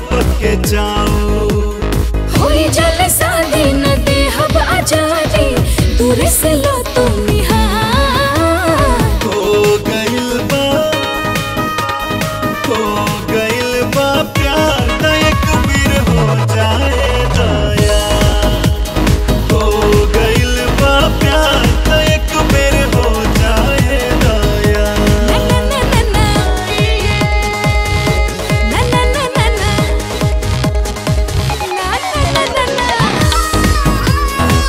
पके जाओ होई जल शादी न देहब आजादी दूर से लो तुम निहार हो गइल बा हो गइल बा प्यार त एक बेर हो जाए दया हो गइल बा प्यार त एक बेर हो जाए दया ना ना ना ना ना ना ना ना ना ना ना ना ना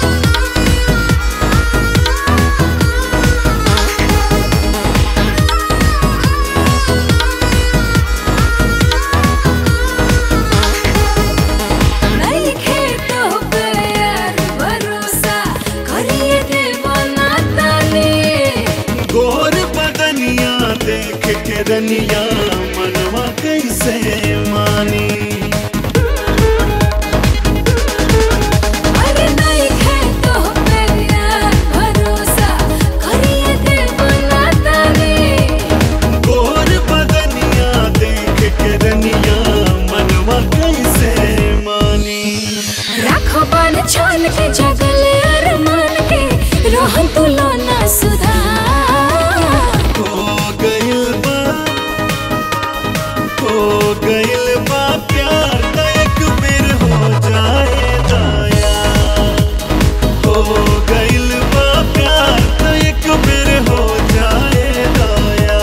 नहीं खेतो पे यार भरोसा करिए देवाना ताने गोर बदनिया देख के रनिया मनवा कैसे मानी अरे नहीं खेतो पे यार भरोसा करिए देवाना ताने गोर बदनिया देख के रनिया मनवा कैसे मानी राखो बान छान के जगले अरमान के रोहन तू लोना सुधार हो गइल बा हो गइल बा प्यार त एक बेर हो जाए दया हो गइल बा प्यार त एक बेर हो जाए दया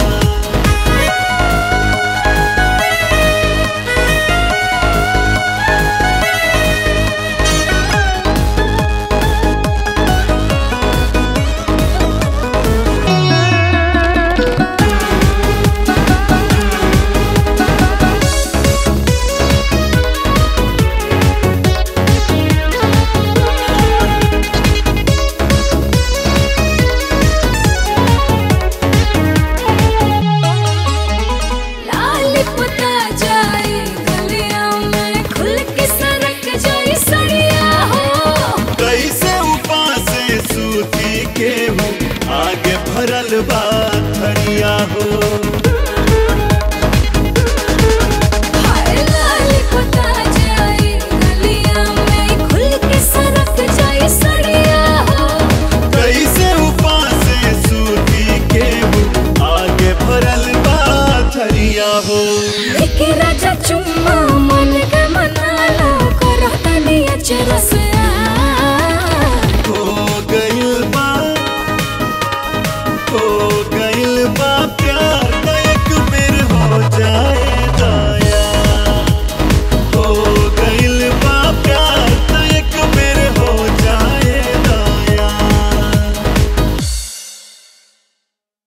लाल पुता जाए गलिया में खुल के सरक जाए सड़िया हो कैसे उपास सूती के हूँ आगे भरल बा